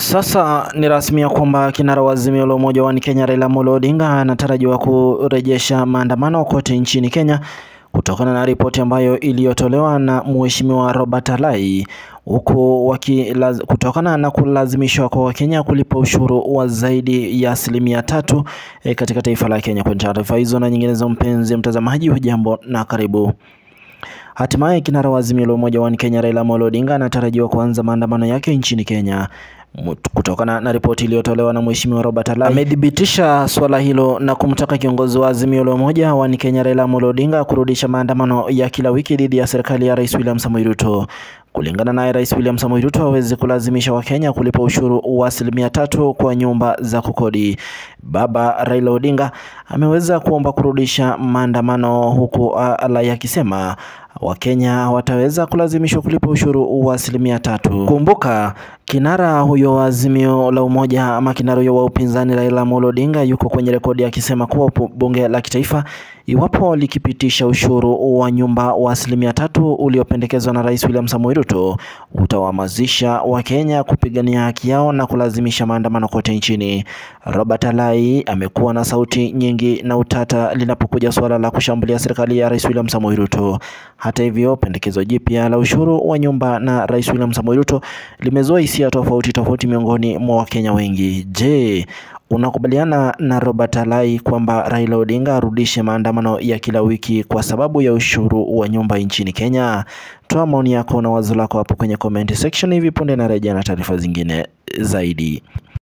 Sasa ni rasmi ya kwamba kinara wa Azimio la Umoja wa Kenya Raila Amolo Odinga anatarajiwa kurejesha maandamano kote nchini Kenya kutokana na ripoti ambayo iliyotolewa na Mheshimiwa Robert Alai huku wakilaz... kutokana na kulazimishwa kwa Wakenya kulipa ushuru wa zaidi ya asilimia tatu e, katika taifa la Kenya. Kwa taarifa hizo na nyinginezo, mpenzi mtazamaji, hujambo na karibu. Hatimaye kinara wa Azimio la Umoja wa Kenya Raila Amolo Odinga anatarajiwa kuanza maandamano yake nchini Kenya kutokana na ripoti iliyotolewa na Mheshimiwa Robert Alai. Amethibitisha swala hilo na kumtaka kiongozi wa Azimio la Umoja wa Kenya Raila Amolo Odinga kurudisha maandamano ya kila wiki dhidi ya serikali ya Rais William Samoei Ruto. Kulingana naye, Rais William Samoei Ruto hawezi kulazimisha Wakenya kulipa ushuru wa asilimia tatu kwa nyumba za kukodi. Baba Raila Odinga ameweza kuomba kurudisha maandamano, huku Alai akisema Wakenya wataweza kulazimishwa kulipa ushuru wa asilimia tatu. Kumbuka kinara huyo wa Azimio la Umoja ama kinara huyo wa upinzani Raila Amolo Odinga yuko kwenye rekodi akisema kuwa bunge la kitaifa iwapo likipitisha ushuru wa nyumba wa asilimia tatu uliopendekezwa na Rais William Samoei Ruto utawahamasisha Wakenya kupigania haki yao na kulazimisha maandamano kote nchini. Robert Alai amekuwa na sauti nyingi na utata linapokuja suala la kushambulia serikali ya Rais William Samoei Ruto. Hata hivyo, pendekezo jipya la ushuru wa nyumba na Rais William Samoei Ruto limezua hisia tofauti tofauti miongoni mwa Wakenya wengi. Je, unakubaliana na Robert Alai kwamba Raila Odinga arudishe maandamano ya kila wiki kwa sababu ya ushuru wa nyumba nchini Kenya? Toa maoni yako na wazo lako hapo kwenye comment section. Hivi punde narejea na taarifa zingine zaidi.